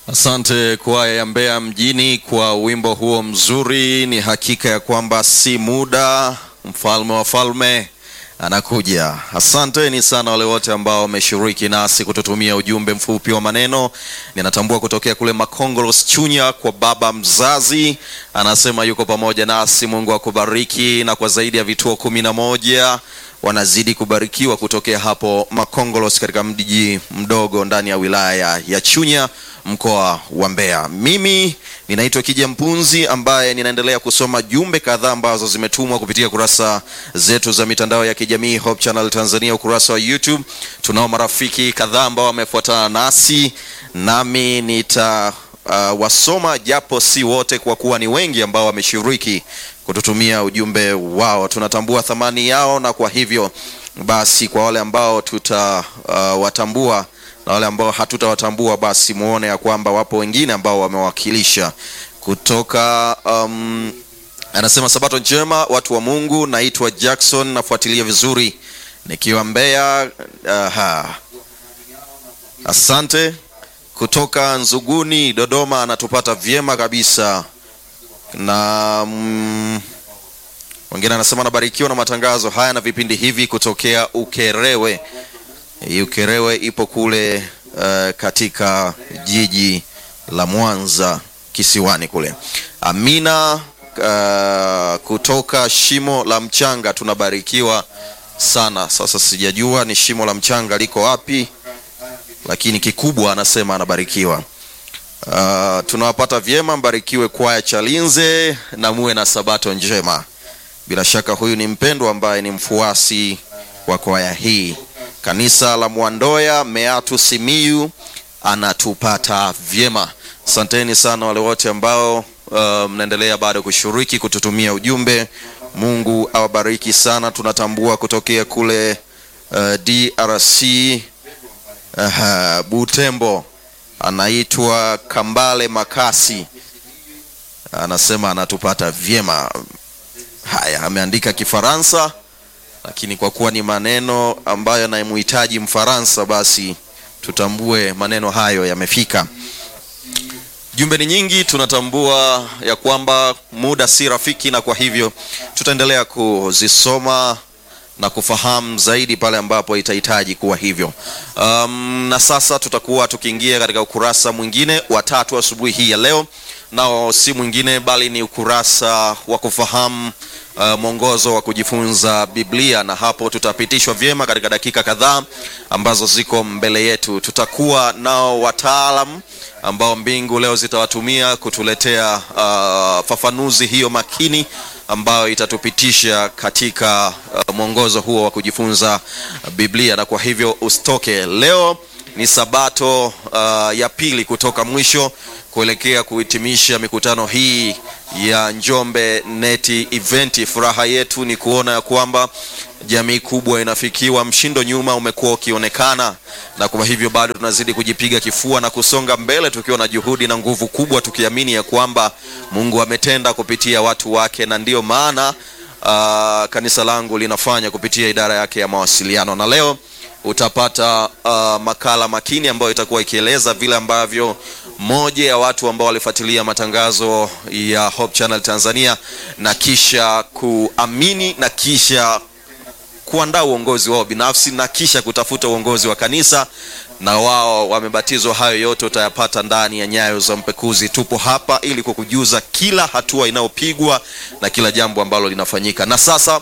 Asante kwaya ya Mbeya mjini kwa wimbo huo mzuri. Ni hakika ya kwamba si muda, mfalme wa falme anakuja. Asanteni sana wale wote ambao wameshiriki nasi kututumia ujumbe mfupi wa maneno. Ninatambua kutokea kule Makongolos Chunya kwa baba mzazi, anasema yuko pamoja nasi. Mungu akubariki, na kwa zaidi ya vituo kumi na moja wanazidi kubarikiwa kutokea hapo Makongolos katika mji mdogo ndani ya wilaya ya Chunya mkoa wa Mbeya. Mimi ninaitwa Kija Mpunzi ambaye ninaendelea kusoma jumbe kadhaa ambazo zimetumwa kupitia kurasa zetu za mitandao ya kijamii Hope Channel Tanzania, ukurasa wa YouTube. Tunao marafiki kadhaa ambao wamefuatana nasi, nami nita uh, wasoma japo si wote, kwa kuwa ni wengi ambao wameshiriki kututumia ujumbe wao. Tunatambua thamani yao, na kwa hivyo basi, kwa wale ambao tutawatambua uh, na wale ambao hatutawatambua basi muone ya kwamba wapo wengine ambao wamewakilisha kutoka um, anasema sabato njema watu wa Mungu. Naitwa Jackson, nafuatilia vizuri nikiwa Mbeya. Aha. Asante. Kutoka Nzuguni Dodoma, anatupata vyema kabisa na mm, wengine anasema anabarikiwa na matangazo haya na vipindi hivi kutokea Ukerewe. Ukerewe ipo kule uh, katika jiji la Mwanza kisiwani kule. Amina uh, kutoka Shimo la Mchanga tunabarikiwa sana. Sasa sijajua ni Shimo la Mchanga liko wapi, lakini kikubwa anasema anabarikiwa. Uh, tunawapata vyema, mbarikiwe kwaya Chalinze na muwe na sabato njema. Bila shaka huyu ni mpendwa ambaye ni mfuasi wa kwaya hii kanisa la Mwandoya Meatu Simiyu anatupata vyema. Asanteni sana wale wote ambao uh, mnaendelea bado kushiriki kututumia ujumbe. Mungu awabariki sana. Tunatambua kutokea kule uh, DRC uh, Butembo, anaitwa Kambale Makasi, anasema anatupata vyema. Haya, ameandika Kifaransa lakini kwa kuwa ni maneno ambayo yanamhitaji Mfaransa, basi tutambue maneno hayo yamefika. Jumbe ni nyingi, tunatambua ya kwamba muda si rafiki, na kwa hivyo tutaendelea kuzisoma na kufahamu zaidi pale ambapo itahitaji kuwa hivyo. Um, na sasa tutakuwa tukiingia katika ukurasa mwingine wa tatu asubuhi hii ya leo, nao si mwingine bali ni ukurasa wa kufahamu Uh, mwongozo wa kujifunza Biblia, na hapo tutapitishwa vyema katika dakika kadhaa ambazo ziko mbele yetu. Tutakuwa nao wataalam ambao mbingu leo zitawatumia kutuletea uh, fafanuzi hiyo makini ambayo itatupitisha katika uh, mwongozo huo wa kujifunza Biblia, na kwa hivyo usitoke. Leo ni sabato uh, ya pili kutoka mwisho kuelekea kuhitimisha mikutano hii ya Njombe Neti Event. Furaha yetu ni kuona ya kwamba jamii kubwa inafikiwa. Mshindo nyuma umekuwa ukionekana, na kwa hivyo bado tunazidi kujipiga kifua na kusonga mbele tukiwa na juhudi na nguvu kubwa, tukiamini ya kwamba Mungu ametenda kupitia watu wake, na ndiyo maana uh, kanisa langu linafanya kupitia idara yake ya mawasiliano, na leo utapata uh, makala makini ambayo itakuwa ikieleza vile ambavyo moja ya watu ambao walifuatilia matangazo ya Hope Channel Tanzania na kisha kuamini na kisha kuandaa uongozi wao binafsi na kisha kutafuta uongozi wa kanisa na wao wamebatizwa. Hayo yote utayapata ndani ya Nyayo za Mpekuzi. Tupo hapa ili kukujuza kila hatua inayopigwa na kila jambo ambalo linafanyika. Na sasa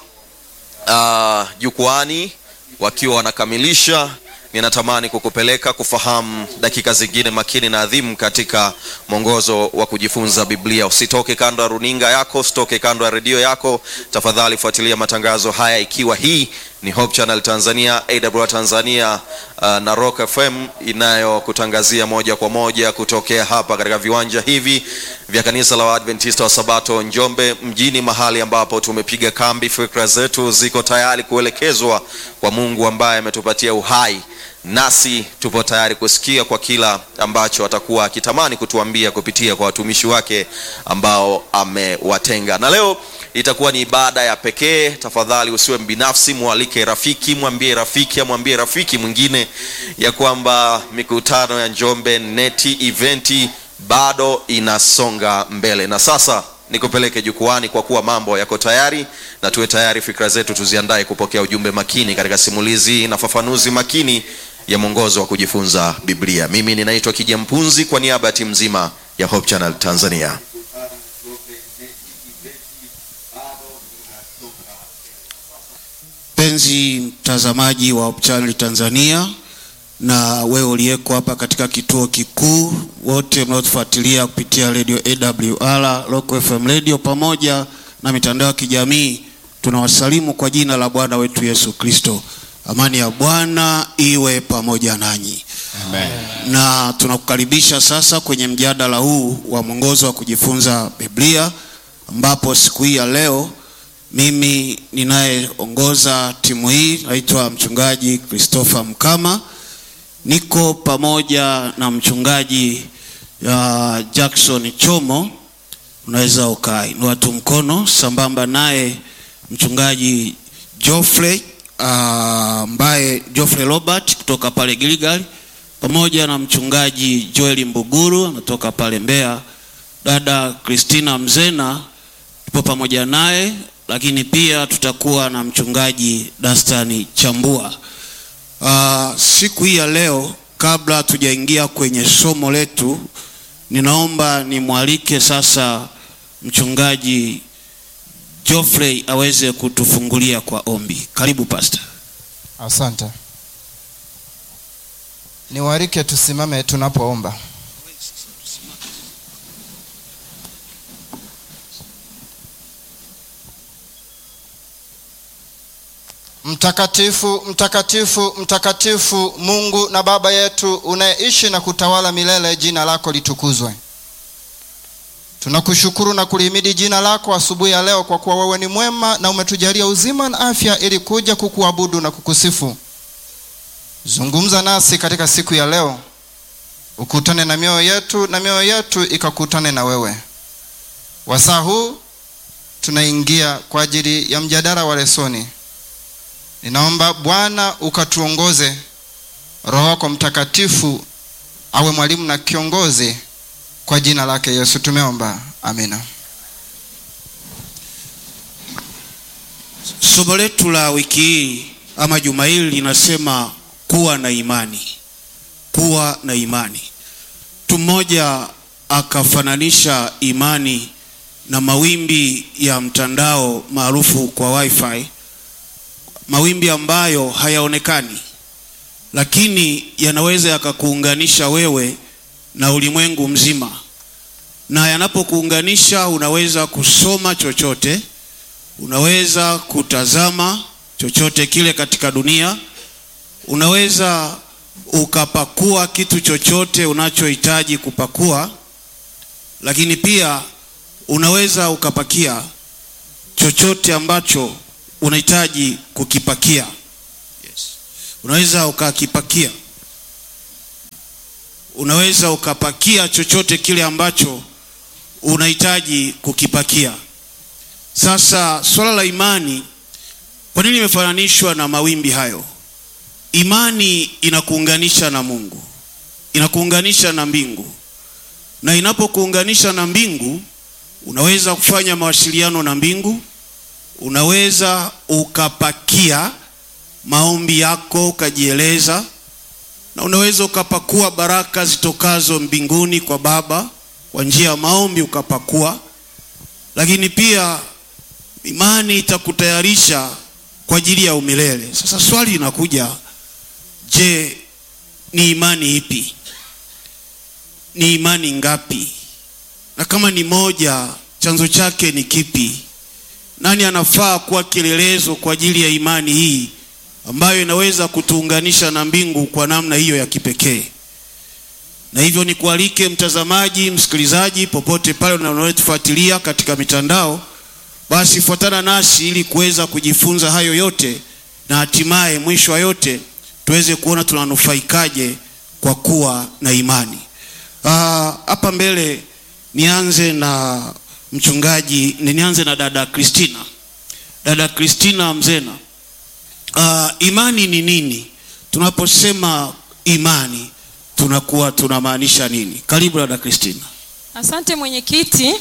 uh, jukwani wakiwa wanakamilisha ninatamani kukupeleka kufahamu dakika zingine makini na adhimu katika mwongozo wa kujifunza Biblia. Usitoke kando ya runinga yako, usitoke kando ya redio yako, tafadhali fuatilia matangazo haya, ikiwa hii ni Hope Channel Tanzania, AWR Tanzania uh, na Rock FM inayokutangazia moja kwa moja kutokea hapa katika viwanja hivi vya kanisa la Waadventista wa Sabato Njombe mjini, mahali ambapo tumepiga kambi. Fikra zetu ziko tayari kuelekezwa kwa Mungu ambaye ametupatia uhai nasi tupo tayari kusikia kwa kila ambacho atakuwa akitamani kutuambia kupitia kwa watumishi wake ambao amewatenga. Na leo itakuwa ni ibada ya pekee. Tafadhali usiwe mbinafsi, mwalike rafiki, mwambie rafiki, amwambie rafiki mwingine ya kwamba mikutano ya Njombe neti eventi bado inasonga mbele. Na sasa nikupeleke jukwani, kwa kuwa mambo yako tayari, na tuwe tayari, fikra zetu tuziandae kupokea ujumbe makini katika simulizi na fafanuzi makini ya mwongozo wa kujifunza Biblia. Mimi ninaitwa Kija Mpunzi kwa niaba ya timu nzima ya Hope Channel Tanzania. Mpenzi mtazamaji wa Hope Channel Tanzania na wewe uliyeko hapa katika kituo kikuu, wote mnaotufuatilia kupitia radio AWR, Rock FM radio pamoja na mitandao ya kijamii, tunawasalimu kwa jina la Bwana wetu Yesu Kristo. Amani ya Bwana iwe pamoja nanyi. Amen. Na tunakukaribisha sasa kwenye mjadala huu wa mwongozo wa kujifunza Biblia, ambapo siku hii ya leo mimi ninayeongoza timu hii naitwa mchungaji Christopher Mkama, niko pamoja na mchungaji uh, Jackson Chomo, unaweza ukainua tu mkono, sambamba naye mchungaji Geoffrey ambaye uh, Geoffrey Robert kutoka pale Gilgal, pamoja na mchungaji Joel Mbuguru anatoka pale Mbeya, dada Christina Mzena tupo pamoja naye, lakini pia tutakuwa na mchungaji Dastani Chambua. Uh, siku hii ya leo, kabla tujaingia kwenye somo letu, ninaomba nimwalike sasa mchungaji Geoffrey aweze kutufungulia kwa ombi. Karibu pastor. Asante. Niwarike tusimame tunapoomba. Mtakatifu, mtakatifu, mtakatifu Mungu na Baba yetu unayeishi na kutawala milele, jina lako litukuzwe. Tunakushukuru na kulihimidi jina lako asubuhi ya leo, kwa kuwa wewe ni mwema na umetujalia uzima na afya ili kuja kukuabudu na kukusifu. Zungumza nasi katika siku ya leo, ukutane na mioyo yetu na mioyo yetu ikakutane na wewe. Wasaa huu tunaingia kwa ajili ya mjadala wa lesoni. Ninaomba Bwana ukatuongoze, Roho wako Mtakatifu awe mwalimu na kiongozi kwa jina lake Yesu tumeomba, amina. Somo letu la wiki hii ama juma hili linasema kuwa na imani, kuwa na imani. Mtu mmoja akafananisha imani na mawimbi ya mtandao maarufu kwa wifi, mawimbi ambayo hayaonekani, lakini yanaweza yakakuunganisha wewe na ulimwengu mzima, na yanapokuunganisha unaweza kusoma chochote, unaweza kutazama chochote kile katika dunia, unaweza ukapakua kitu chochote unachohitaji kupakua, lakini pia unaweza ukapakia chochote ambacho unahitaji kukipakia. Yes. Unaweza ukakipakia unaweza ukapakia chochote kile ambacho unahitaji kukipakia. Sasa swala la imani, kwa nini imefananishwa na mawimbi hayo? Imani inakuunganisha na Mungu, inakuunganisha na mbingu, na inapokuunganisha na mbingu, unaweza kufanya mawasiliano na mbingu, unaweza ukapakia maombi yako ukajieleza na unaweza ukapakua baraka zitokazo mbinguni kwa Baba kwa njia ya maombi ukapakua, lakini pia imani itakutayarisha kwa ajili ya umilele. Sasa swali linakuja, je, ni imani ipi? Ni imani ngapi? Na kama ni moja, chanzo chake ni kipi? Nani anafaa kuwa kielelezo kwa ajili ya imani hii ambayo inaweza kutuunganisha na mbingu kwa namna hiyo ya kipekee. Na hivyo nikualike mtazamaji, msikilizaji, popote pale unaotufuatilia katika mitandao, basi fuatana nasi ili kuweza kujifunza hayo yote, na hatimaye mwisho wa yote tuweze kuona tunanufaikaje kwa kuwa na imani. Hapa mbele nianze na mchungaji nianze na dada kristina dada kristina mzena uh, imani ni nini tunaposema imani tunakuwa tunamaanisha nini karibu dada kristina Asante mwenyekiti.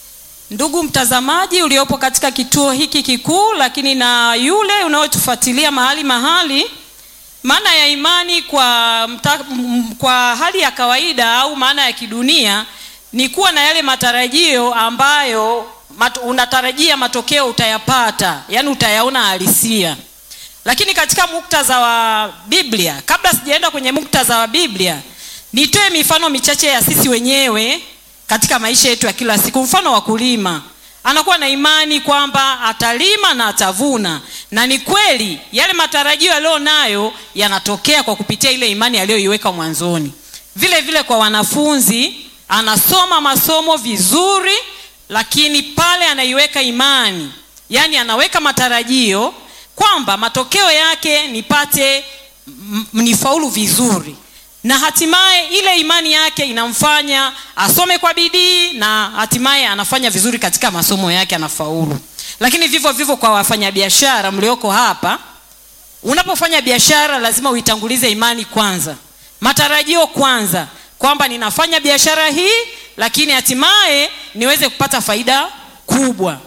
Ndugu mtazamaji uliopo katika kituo hiki kikuu, lakini na yule unaotufuatilia mahali mahali, maana ya imani kwa, mta, m- kwa hali ya kawaida au maana ya kidunia ni kuwa na yale matarajio ambayo mat, unatarajia matokeo utayapata, yani utayaona halisia. Lakini katika muktadha wa Biblia, kabla sijaenda kwenye muktadha wa Biblia, nitoe mifano michache ya sisi wenyewe katika maisha yetu ya kila siku. Mfano wa kulima, anakuwa na imani kwamba atalima na atavuna, na ni kweli yale matarajio aliyo nayo yanatokea kwa kupitia ile imani aliyoiweka mwanzoni. Vile vile kwa wanafunzi, anasoma masomo vizuri, lakini pale anaiweka imani, yaani anaweka matarajio kwamba matokeo yake nipate m- m- nifaulu vizuri na hatimaye ile imani yake inamfanya asome kwa bidii na hatimaye anafanya vizuri katika masomo yake anafaulu lakini vivyo vivyo kwa wafanyabiashara mlioko hapa unapofanya biashara lazima uitangulize imani kwanza matarajio kwanza kwamba ninafanya biashara hii lakini hatimaye niweze kupata faida kubwa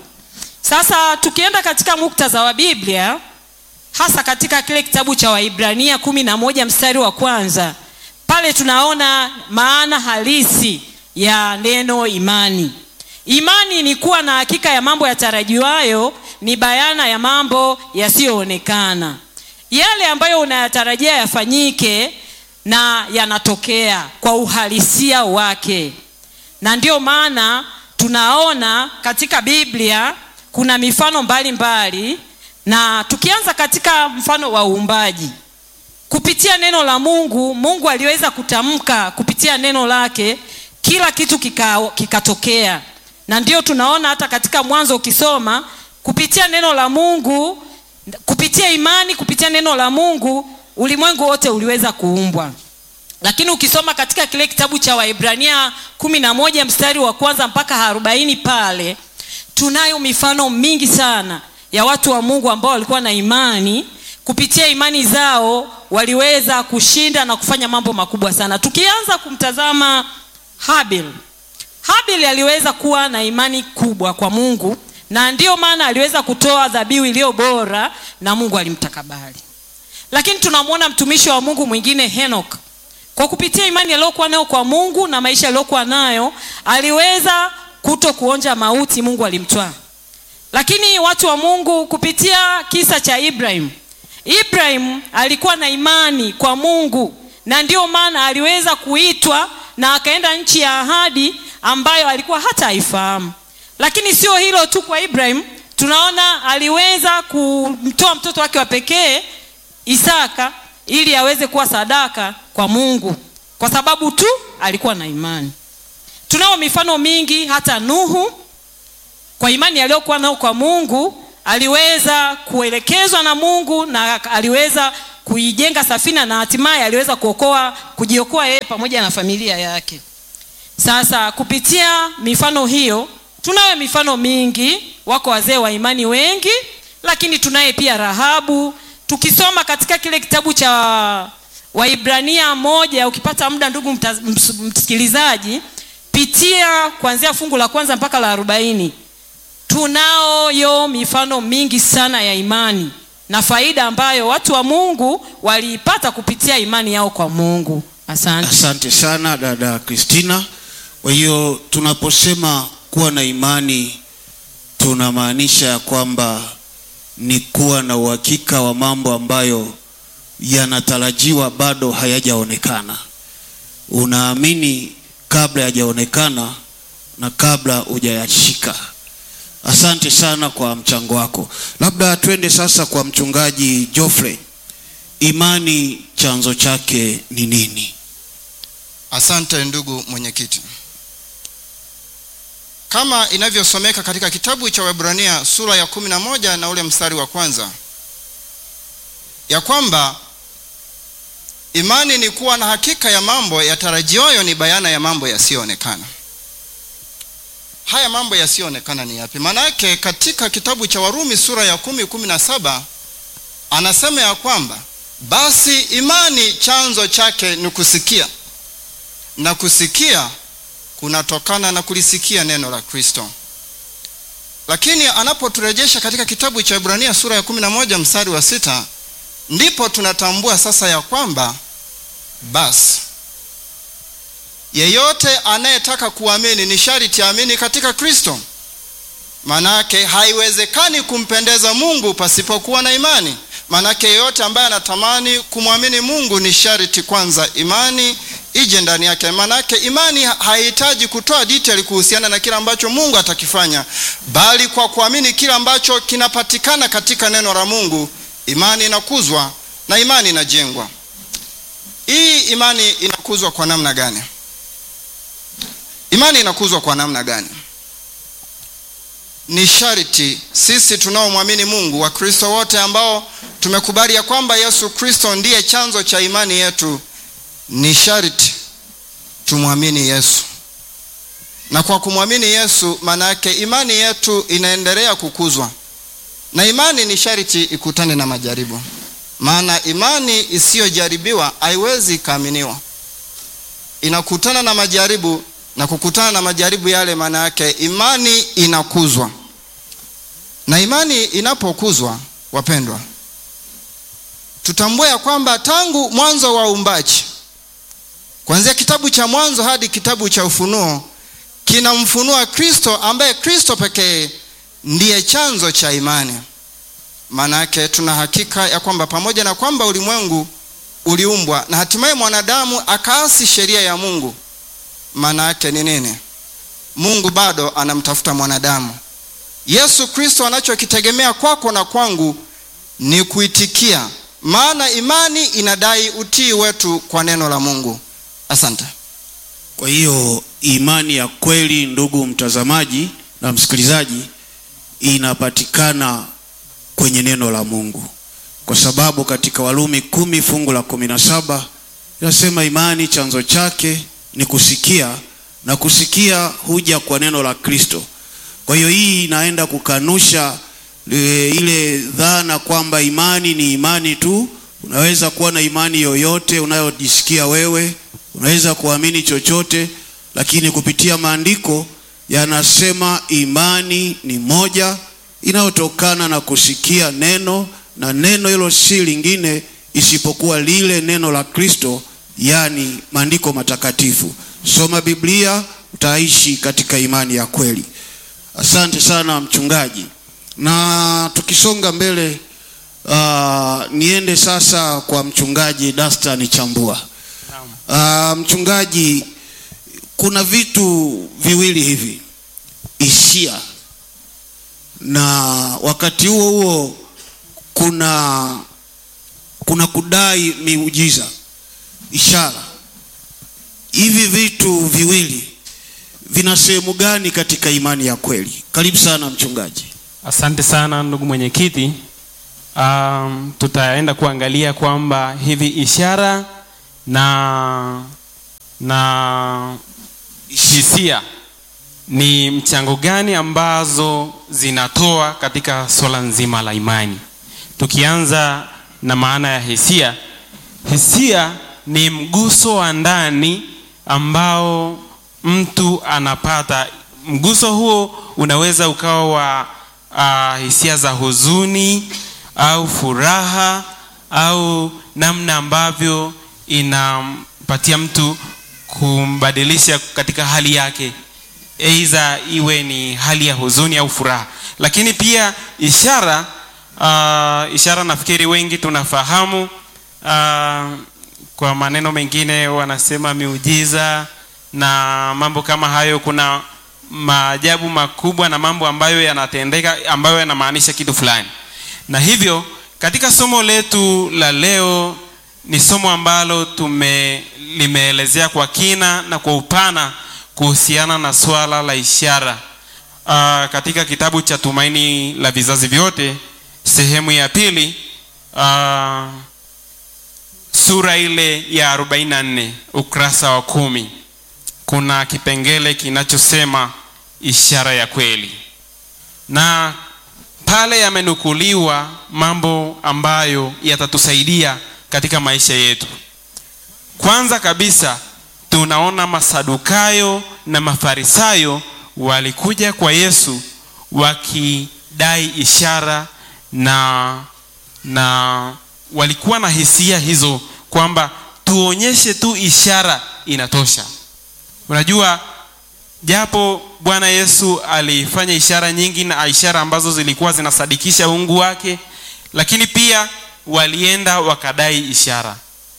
sasa tukienda katika muktadha wa biblia hasa katika kile kitabu cha waibrania kumi na moja mstari wa kwanza pale tunaona maana halisi ya neno imani imani ni kuwa na hakika ya mambo yatarajiwayo ni bayana ya mambo yasiyoonekana yale ambayo unayatarajia yafanyike na yanatokea kwa uhalisia wake na ndiyo maana tunaona katika biblia kuna mifano mbalimbali mbali, na tukianza katika mfano wa uumbaji kupitia neno la mungu mungu aliweza kutamka kupitia neno lake kila kitu kika- kikatokea kika na ndio tunaona hata katika mwanzo ukisoma kupitia neno la mungu kupitia imani kupitia neno la mungu ulimwengu wote uliweza kuumbwa lakini ukisoma katika kile kitabu cha waibrania kumi na moja mstari wa kwanza mpaka arobaini pale tunayo mifano mingi sana ya watu wa mungu ambao walikuwa na imani kupitia imani zao waliweza kushinda na kufanya mambo makubwa sana tukianza kumtazama habil habil aliweza kuwa na imani kubwa kwa mungu na ndiyo maana aliweza kutoa dhabihu iliyo bora na mungu alimtakabali lakini tunamwona mtumishi wa mungu mwingine henok kwa kupitia imani aliyokuwa nayo kwa mungu na maisha aliyokuwa nayo aliweza kuto kuonja mauti mungu alimtwaa lakini watu wa mungu kupitia kisa cha ibrahim ibrahim alikuwa na imani kwa mungu na ndiyo maana aliweza kuitwa na akaenda nchi ya ahadi ambayo alikuwa hata haifahamu lakini sio hilo tu kwa ibrahim tunaona aliweza kumtoa mtoto wake wa pekee isaka ili aweze kuwa sadaka kwa mungu kwa sababu tu alikuwa na imani tunao mifano mingi hata nuhu kwa imani aliyokuwa nao kwa mungu aliweza kuelekezwa na mungu na aliweza kuijenga safina na hatimaye aliweza kuokoa kujiokoa yeye pamoja na familia yake sasa kupitia mifano hiyo tunayo mifano mingi wako wazee wa imani wengi lakini tunaye pia rahabu tukisoma katika kile kitabu cha waibrania moja ukipata muda ndugu mta- ms- msikilizaji pitia kuanzia fungu la kwanza mpaka la arobaini tunayo mifano mingi sana ya imani na faida ambayo watu wa mungu waliipata kupitia imani yao kwa mungu asante asante sana dada kristina kwa hiyo tunaposema kuwa na imani tunamaanisha ya kwamba ni kuwa na uhakika wa mambo ambayo yanatarajiwa bado hayajaonekana unaamini kabla hayajaonekana na kabla hujayashika asante sana kwa mchango wako labda twende sasa kwa mchungaji joffrey imani chanzo chake ni nini asante ndugu mwenyekiti kama inavyosomeka katika kitabu cha webrania sura ya kumi na moja na ule mstari wa kwanza ya kwamba imani ni kuwa na hakika ya mambo yatarajiwayo ni bayana ya mambo yasiyoonekana haya mambo yasiyoonekana ni yapi maanake katika kitabu cha warumi sura ya kumi kumi na saba anasema ya kwamba basi imani chanzo chake ni kusikia na kusikia kunatokana na kulisikia neno la kristo lakini anapoturejesha katika kitabu cha ibrania sura ya kumi na moja mstari wa sita ndipo tunatambua sasa ya kwamba basi yeyote anayetaka kuamini ni sharti aamini katika kristo manake haiwezekani kumpendeza mungu pasipokuwa na imani manake yeyote ambaye anatamani kumwamini mungu ni sharti kwanza imani ije ndani yake manake imani haihitaji kutoa detail kuhusiana na kile ambacho mungu atakifanya bali kwa kuamini kile ambacho kinapatikana katika neno la mungu imani inakuzwa na imani inajengwa hii imani inakuzwa kwa namna gani imani inakuzwa kwa namna gani ni sharti sisi tunaomwamini mungu wakristo wote ambao tumekubali ya kwamba yesu kristo ndiye chanzo cha imani yetu ni sharti tumwamini yesu na kwa kumwamini yesu maana yake imani yetu inaendelea kukuzwa na imani ni sharti ikutane na majaribu maana imani isiyojaribiwa haiwezi ikaaminiwa inakutana na majaribu na kukutana na majaribu yale maana yake imani inakuzwa na imani inapokuzwa wapendwa tutambue ya kwamba tangu mwanzo wa uumbaji kuanzia kitabu cha mwanzo hadi kitabu cha ufunuo kinamfunua kristo ambaye kristo pekee ndiye chanzo cha imani maana yake tuna hakika ya kwamba pamoja na kwamba ulimwengu uliumbwa na hatimaye mwanadamu akaasi sheria ya mungu maana yake ni nini mungu bado anamtafuta mwanadamu yesu kristo anachokitegemea kwako na kwangu ni kuitikia maana imani inadai utii wetu kwa neno la mungu asante kwa hiyo imani ya kweli ndugu mtazamaji na msikilizaji inapatikana kwenye neno la mungu kwa sababu katika walumi kumi fungu la kumi na saba inasema imani chanzo chake ni kusikia na kusikia huja kwa neno la kristo kwa hiyo hii inaenda kukanusha e, ile dhana kwamba imani ni imani tu unaweza kuwa na imani yoyote unayojisikia wewe unaweza kuamini chochote lakini kupitia maandiko yanasema imani ni moja inayotokana na kusikia neno na neno hilo si lingine isipokuwa lile neno la kristo yani maandiko matakatifu soma biblia utaishi katika imani ya kweli asante sana mchungaji na tukisonga mbele uh, niende sasa kwa mchungaji dastan chambua uh, mchungaji kuna vitu viwili hivi hisia na wakati huo huo kuna kuna kudai miujiza ishara hivi vitu viwili vina sehemu gani katika imani ya kweli karibu sana mchungaji asante sana ndugu mwenyekiti um, tutaenda kuangalia kwamba hivi ishara na na hisia ni mchango gani ambazo zinatoa katika swala nzima la imani tukianza na maana ya hisia hisia ni mguso wa ndani ambao mtu anapata mguso huo unaweza ukawa wa uh, hisia za huzuni au furaha au namna ambavyo inampatia mtu kumbadilisha katika hali yake eidha iwe ni hali ya huzuni au furaha lakini pia ishara uh, ishara nafikiri wengi tunafahamu uh, kwa maneno mengine wanasema miujiza na mambo kama hayo kuna maajabu makubwa na mambo ambayo yanatendeka ambayo yanamaanisha kitu fulani na hivyo katika somo letu la leo ni somo ambalo tume limeelezea kwa kina na kwa upana kuhusiana na swala la ishara uh, katika kitabu cha tumaini la vizazi vyote sehemu ya pili uh, sura ile ya 44 ukurasa wa kumi kuna kipengele kinachosema ishara ya kweli na pale yamenukuliwa mambo ambayo yatatusaidia katika maisha yetu kwanza kabisa tunaona masadukayo na mafarisayo walikuja kwa yesu wakidai ishara na na walikuwa na hisia hizo kwamba tuonyeshe tu ishara inatosha unajua japo bwana yesu alifanya ishara nyingi na ishara ambazo zilikuwa zinasadikisha uungu wake lakini pia walienda wakadai ishara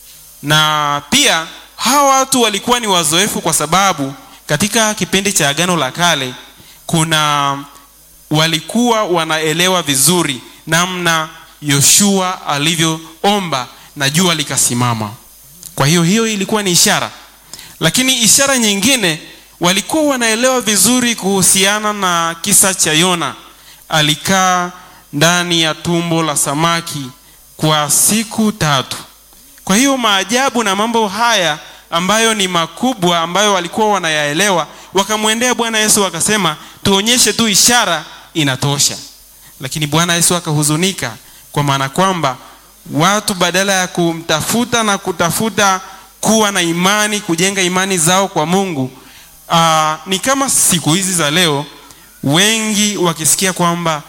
na pia hawa watu walikuwa ni wazoefu kwa sababu katika kipindi cha agano la kale kuna walikuwa wanaelewa vizuri namna yoshua alivyoomba na jua likasimama kwa hiyo hiyo ilikuwa ni ishara lakini ishara nyingine walikuwa wanaelewa vizuri kuhusiana na kisa cha yona alikaa ndani ya tumbo la samaki kwa siku tatu kwa hiyo maajabu na mambo haya ambayo ni makubwa ambayo walikuwa wanayaelewa wakamwendea bwana yesu wakasema tuonyeshe tu ishara inatosha lakini bwana yesu akahuzunika kwa maana kwamba watu badala ya kumtafuta na kutafuta kuwa na imani kujenga imani zao kwa mungu uh, ni kama siku hizi za leo wengi wakisikia kwamba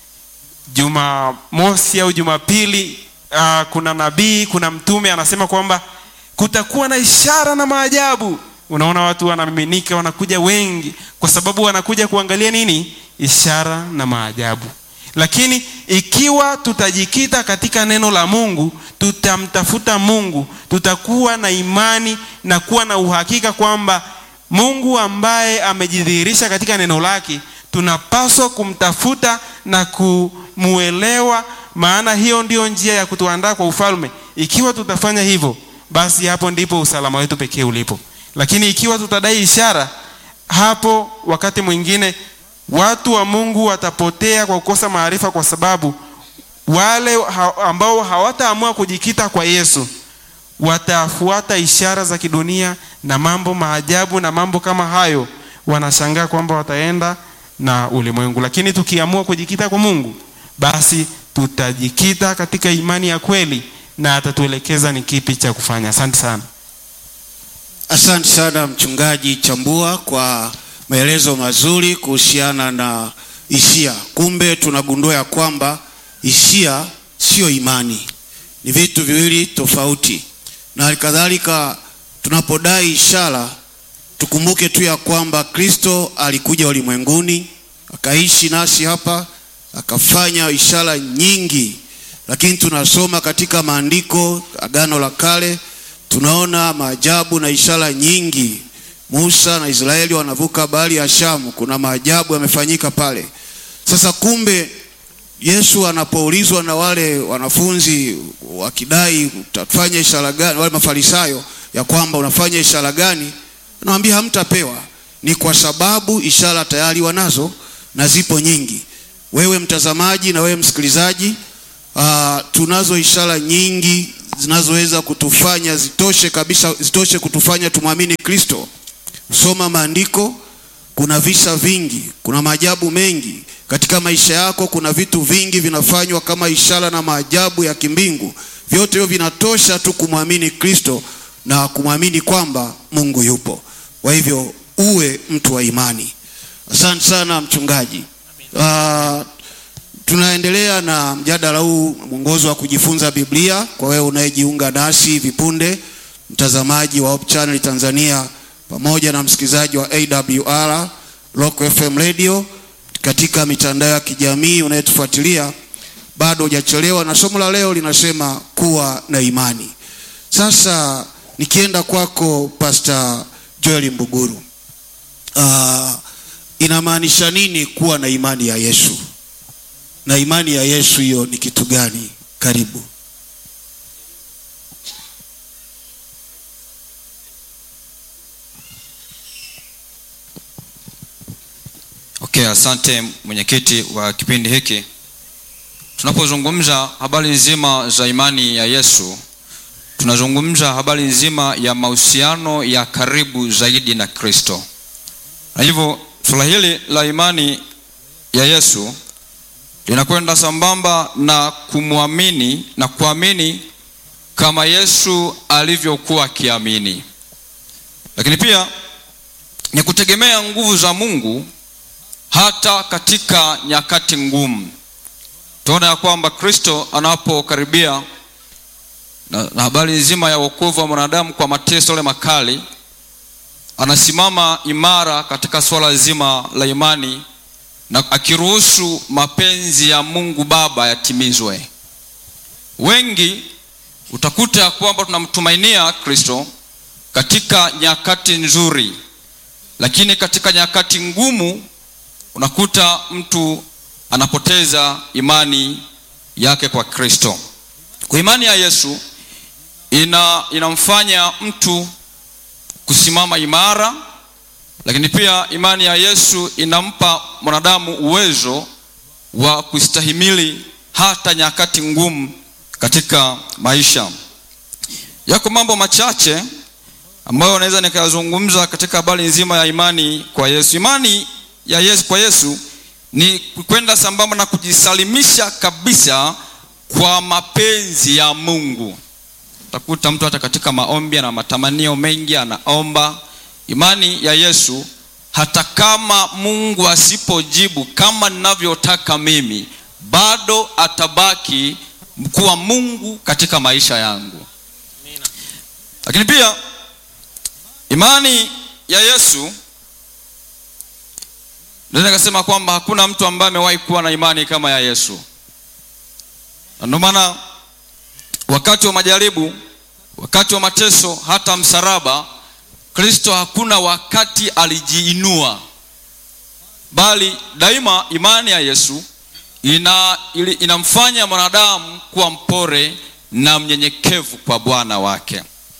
jumamosi au jumapili uh, kuna nabii kuna mtume anasema kwamba kutakuwa na ishara na maajabu unaona watu wanamiminika wanakuja wengi kwa sababu wanakuja kuangalia nini ishara na maajabu lakini ikiwa tutajikita katika neno la mungu tutamtafuta mungu tutakuwa na imani na kuwa na uhakika kwamba mungu ambaye amejidhihirisha katika neno lake tunapaswa kumtafuta na kumuelewa maana hiyo ndiyo njia ya kutuandaa kwa ufalme ikiwa tutafanya hivyo basi hapo ndipo usalama wetu pekee ulipo lakini ikiwa tutadai ishara hapo wakati mwingine watu wa mungu watapotea kwa kukosa maarifa kwa sababu wale ha, ambao hawataamua kujikita kwa yesu watafuata ishara za kidunia na mambo maajabu na mambo kama hayo wanashangaa kwamba wataenda na ulimwengu lakini tukiamua kujikita kwa mungu basi tutajikita katika imani ya kweli na atatuelekeza ni kipi cha kufanya asante sana asante sana mchungaji chambua kwa maelezo mazuri kuhusiana na hisia kumbe tunagundua ya kwamba hisia sio imani ni vitu viwili tofauti na halikadhalika tunapodai ishara tukumbuke tu ya kwamba kristo alikuja ulimwenguni akaishi nasi hapa akafanya ishara nyingi lakini tunasoma katika maandiko agano la kale tunaona maajabu na ishara nyingi musa na israeli wanavuka bahari ya shamu kuna maajabu yamefanyika pale sasa kumbe yesu anapoulizwa na wale wanafunzi wakidai utafanya ishara gani wale mafarisayo ya kwamba unafanya ishara gani anawambia hamtapewa ni kwa sababu ishara tayari wanazo na zipo nyingi wewe mtazamaji na wewe msikilizaji uh, tunazo ishara nyingi zinazoweza kutufanya zitoshe kabisa zitoshe kutufanya tumwamini kristo soma maandiko kuna visa vingi kuna maajabu mengi katika maisha yako kuna vitu vingi vinafanywa kama ishara na maajabu ya kimbingu vyote hivyo vinatosha tu kumwamini kristo na kumwamini kwamba mungu yupo kwa hivyo uwe mtu wa imani asante sana mchungaji uh, tunaendelea na mjadala huu mwongozo wa kujifunza biblia kwa wewe unayejiunga nasi hivi punde mtazamaji wa Hope Channel tanzania pamoja na msikilizaji wa awr Rock fm radio katika mitandao ya kijamii unayetufuatilia bado hujachelewa na somo la leo linasema kuwa na imani sasa nikienda kwako pastor joel mbuguru uh, inamaanisha nini kuwa na imani ya yesu na imani ya yesu hiyo ni kitu gani karibu okay asante mwenyekiti wa kipindi hiki tunapozungumza habari nzima za imani ya yesu tunazungumza habari nzima ya mahusiano ya karibu zaidi na kristo na hivyo Suala hili la imani ya Yesu linakwenda sambamba na kumwamini na kuamini kama Yesu alivyokuwa akiamini, lakini pia ni kutegemea nguvu za Mungu hata katika nyakati ngumu. Tunaona ya kwamba Kristo anapokaribia na, na habari nzima ya wokovu wa mwanadamu kwa mateso yale makali, anasimama imara katika swala zima la imani na akiruhusu mapenzi ya Mungu Baba yatimizwe. Wengi utakuta ya kwamba tunamtumainia Kristo katika nyakati nzuri, lakini katika nyakati ngumu unakuta mtu anapoteza imani yake kwa Kristo. Kwa imani ya Yesu ina inamfanya mtu kusimama imara, lakini pia imani ya Yesu inampa mwanadamu uwezo wa kustahimili hata nyakati ngumu katika maisha. Yako mambo machache ambayo naweza nikayazungumza katika habari nzima ya imani kwa Yesu. Imani ya Yesu kwa Yesu ni kwenda sambamba na kujisalimisha kabisa kwa mapenzi ya Mungu. Utakuta mtu hata katika maombi ana matamanio mengi, anaomba. Imani ya Yesu, hata kama Mungu asipojibu kama ninavyotaka mimi, bado atabaki kuwa Mungu katika maisha yangu. Lakini pia imani ya Yesu naweza nikasema kwamba hakuna mtu ambaye amewahi kuwa na imani kama ya Yesu, na ndio maana wakati wa majaribu, wakati wa mateso, hata msalaba, Kristo hakuna wakati alijiinua, bali daima imani ya Yesu ina, ili, inamfanya mwanadamu kuwa mpore na mnyenyekevu kwa Bwana wake.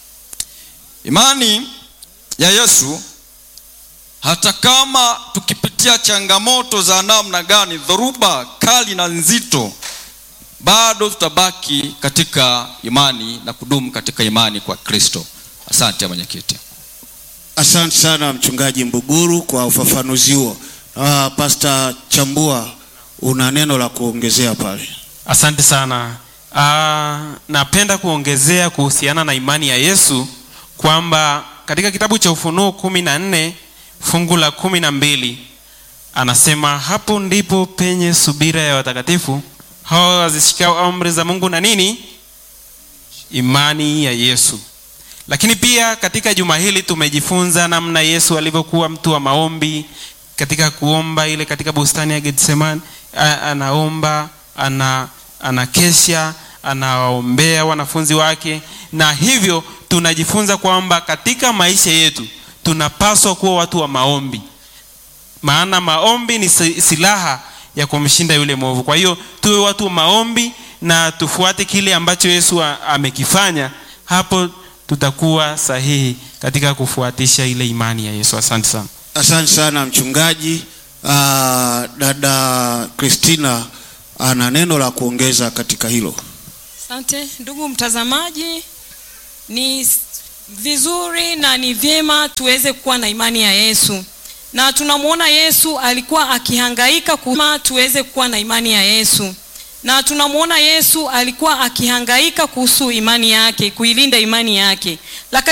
Imani ya Yesu hata kama tukipitia changamoto za namna gani, dhoruba kali na nzito, bado tutabaki katika imani na kudumu katika imani kwa Kristo. Asante mwenyekiti. Asante sana mchungaji Mbuguru kwa ufafanuzi huo. Uh, Pastor Chambua una neno la kuongezea pale. Asante sana. Uh, napenda kuongezea kuhusiana na imani ya Yesu kwamba katika kitabu cha Ufunuo kumi na nne fungu la kumi na mbili anasema hapo ndipo penye subira ya watakatifu hao wazishikao amri za Mungu na nini, imani ya Yesu. Lakini pia katika juma hili tumejifunza namna Yesu alivyokuwa mtu wa maombi katika kuomba ile katika bustani ya Getsemani, anaomba ana anakesha anawaombea wanafunzi wake, na hivyo tunajifunza kwamba katika maisha yetu tunapaswa kuwa watu wa maombi, maana maombi ni silaha ya kumshinda yule mwovu. Kwa hiyo tuwe watu wa maombi na tufuate kile ambacho Yesu amekifanya, hapo tutakuwa sahihi katika kufuatisha ile imani ya Yesu. Asante sana. Asante sana mchungaji. Uh, dada Christina ana neno la kuongeza katika hilo. Asante ndugu mtazamaji, ni vizuri na ni vyema tuweze kuwa na imani ya Yesu, na tunamwona Yesu alikuwa akihangaika kuma tuweze kuwa na imani ya Yesu, na tunamwona Yesu alikuwa akihangaika kuhusu imani yake, kuilinda imani yake, lakini